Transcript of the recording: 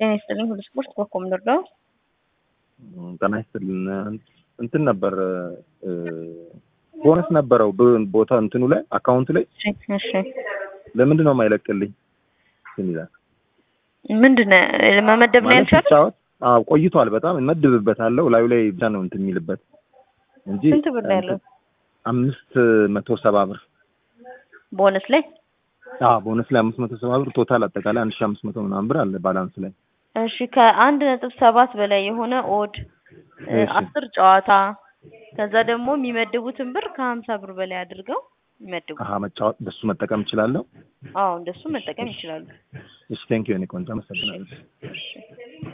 ጤና ይስጥልኝ። ሁሉ ስፖርት ኮኮብ ነው። ጤና ይስጥልን። እንትን ነበር ቦነስ ነበረው ቦታ እንትኑ ላይ አካውንት ላይ እሺ ለምንድን ነው የማይለቅልኝ? እንትን ይላል ምንድን ነው መመደብ ነው ማለት ያልቻለ? ሲጫወት አዎ ቆይቷል። በጣም እመድብበታለሁ ላዩ ላይ ብቻ ነው እንትን የሚልበት እንጂ ስንት ብር ነው ያለው? አምስት መቶ ሰባ ብር ቦነስ ላይ አዎ ቦነስ ላይ አምስት መቶ ሰባ ብር ቶታል አጠቃላይ አንድ ሺህ አምስት መቶ ምናምን ብር አለ ባላንስ ላይ እሺ ከአንድ ነጥብ ሰባት በላይ የሆነ ኦድ እ እሺ። አስር ጨዋታ ከዛ ደግሞ የሚመድቡትን ብር ከሀምሳ ብር በላይ አድርገው ይመድቡ። አሀ መጫወት በሱ መጠቀም እችላለሁ። አዎ እንደሱ መጠቀም ይችላሉ። እሺ ቴንኪው የኔ ቆንጆ አመሰግናለሁ። እሺ